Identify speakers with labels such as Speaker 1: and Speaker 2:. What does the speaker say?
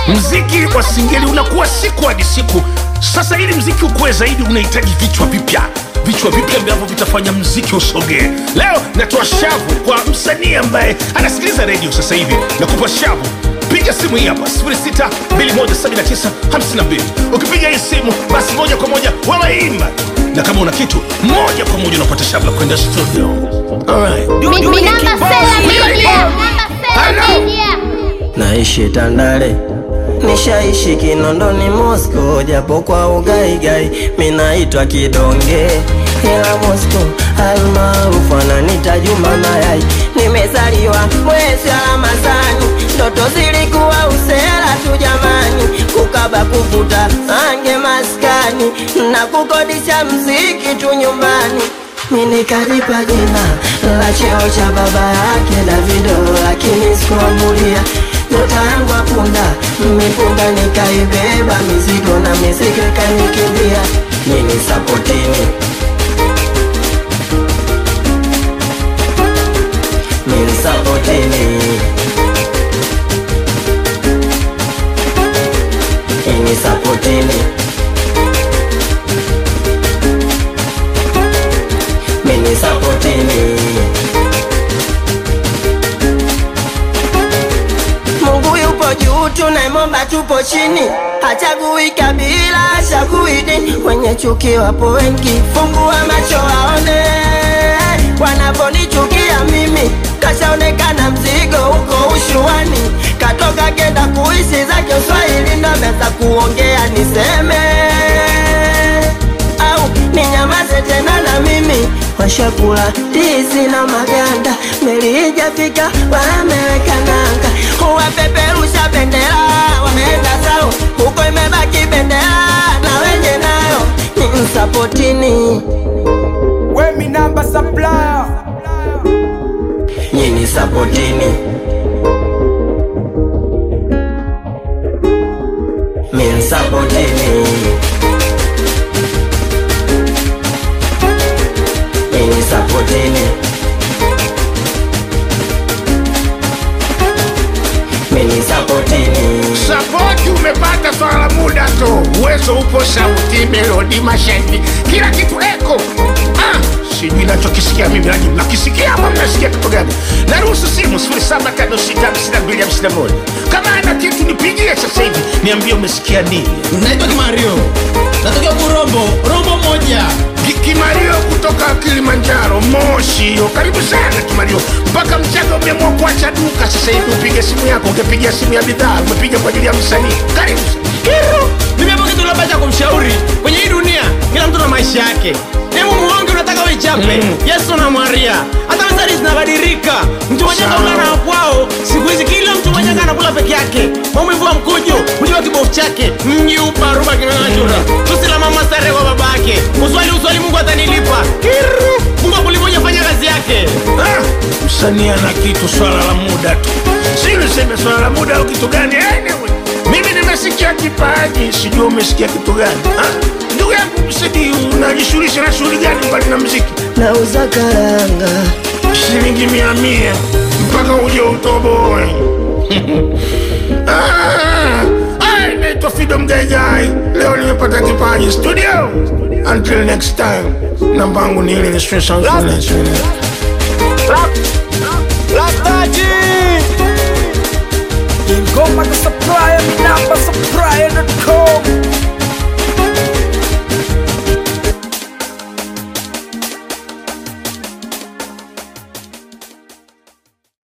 Speaker 1: mziki wa singeli unakuwa siku hadi siku sasa ili mziki ukuwe zaidi unahitaji vichwa vipya vichwa vipya ambavyo vitafanya mziki usogee leo natoa shavu kwa msanii ambaye anasikiliza redio sasa hivi nakupa shavu piga simu hii hapa 6217952 ukipiga hii simu basi moja kwa moja wawaimba na kama una kitu moja kwa moja unapata shavu la kwenda studio Alright.
Speaker 2: Minamba Sela Media.
Speaker 1: Hello.
Speaker 3: naishi Tandale, nishaishi Kinondoni, Moscow, japo kwa ugaigai minaitwa Kidonge, ila Moscow almaarufu ananita Juma Mayai. Nimezaliwa mwezi wa Ramadhani, ndoto zilikuwa usela tu jamani, kukaba kuvuta ange maskani na kukodisha mziki tu nyumbani mimi nikalipa jina la cheo cha baba yake Davido, lakini sikuamulia nyota yangu apunda mipunda, nikaibeba mizigo na mizigo ikanikimbia. Nini sapotini mini sapotini ini sapotini mini sapotini Mungu yupo juu, tunaimomba tupo chini, hachagui kabila, hachagui dini. Wenye chuki wapo wengi, fungua macho waone wanaponichukia mimi. Kashaonekana mzigo huko ushuani, katoka kenda kuishi zake Uswahili, ndo ameanza kuongea niseme au ninyamaze tena na mimi washakula ndizi na maganda, meli ijafika wameweka nanga, wapeperusha bendera wameenda zao, huko imebaki bendera na wenye nayo ni msapotini
Speaker 4: We mi namba supplier
Speaker 3: nyini sapotini min sapotini nyini sapotini mini sapotini
Speaker 1: sapoti umepata swala la muda tu uwezo upo sauti melodi mashahidi kila kitu eko ah, sijui nachokisikia mimi lakini mnakisikia ama mnasikia kitu gani naruhusu simu 7565251 kama ana kitu nipigie sasa hivi niambie umesikia nini
Speaker 5: naitwa kimario natokea kurombo rombo moja
Speaker 1: Ki- kimario kutoka kilimanjaro moshi hiyo karibu sana kimario mpaka mchaga umeamua kuacha duka sasa hivi upige simu yako ungepiga simu ya bidhaa umepiga kwa ajili ya msanii karibu
Speaker 5: Kiru, mimi hapo kitu labda cha kumshauri kwenye hii dunia kila mtu na maisha yake hebu muonge unataka uichape
Speaker 1: Mm.
Speaker 5: yesu na maria hata methali zinabadilika mtu mwenye
Speaker 1: Sawa.
Speaker 5: kaula na kwao siku hizi kila mtu mwenye anakula peke yake maumivu wa mkujo hujua kibofu chake mji uparuba kinanachura tusi la mama stare kwa babake uswali uswali mungu atanilipa Kiru, mungu akulimoja fanya kazi yake
Speaker 1: Ah, msanii ana kitu swala la muda tu si niseme swala la muda au kitu gani anyway, mimi nimesikia kipaji sijua umesikia kitu gani Ah, ndugu yangu msidi unajishughulisha na shughuli gani mbali na mziki
Speaker 3: nauza karanga
Speaker 1: shilingi mia mia mpaka uje utoboe Ah, ah, naitwa Fido Mgaigai leo nimepata kipaji studio until next time namba yangu ni ile ni stress and silence.
Speaker 4: Lastaji Ingoma ka supplier mi namba supplier